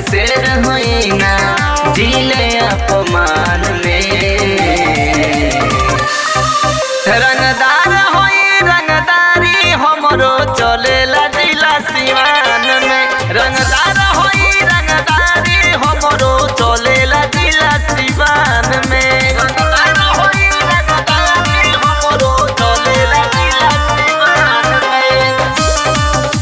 शेर हुई ना जिले अपमान में रंगदार होई रंगदारी हमरो चलेला जिला सिवान में रंगदार होई रंगदारी हमरो चलेला जिला सिवान में रंगदार होई रंगदारी हमरो चलेला जिला सिवान में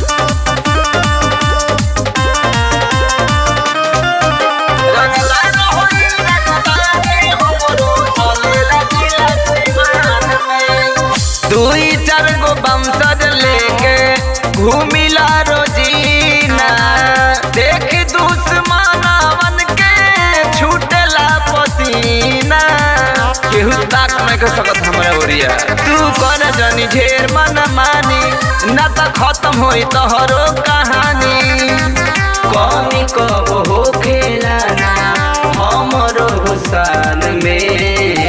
रंगदार होई रंगदारी हमरो चलेला जिला सिवान में दुई चार गो बमसर लेके घूमिला रोजीना देख दुश्मनावन के छूटेला पसीना केहू ताक नहीं कर सकत हमरा ओरिया तू कर जनी ढेर मन मानी न त खत्म होई तोहरो कहानी कमी कब हो खेला ना हमरो हुसान में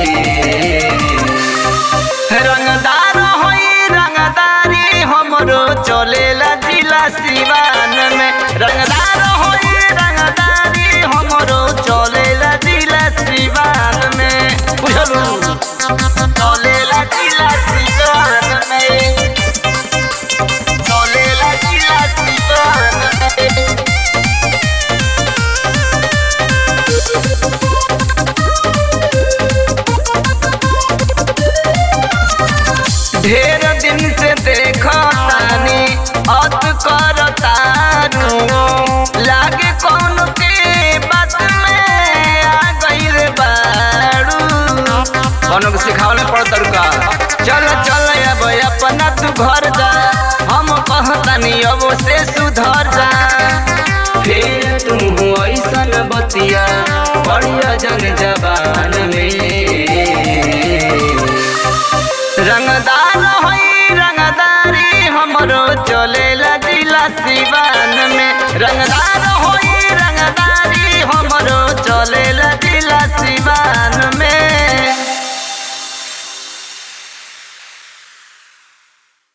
रंगदार होई रंगदारी हमरो चलेला जिला सिवान में रंगदार होई रंगदारी हमरो चलेला जिला सिवान में बुझलू चलेला जिला सिवान में चलेला जिला सिवान में ढेर दिन से देखा तानी अत कर तारू लागे कौन के बात में आ गईल बारू कौनो के सिखावले पड़ तरुका चल चल अब अपना तू घर जा हम कहतानी अब से सुधर जा फिर तू ऐसन बतिया बढ़िया जन जबान में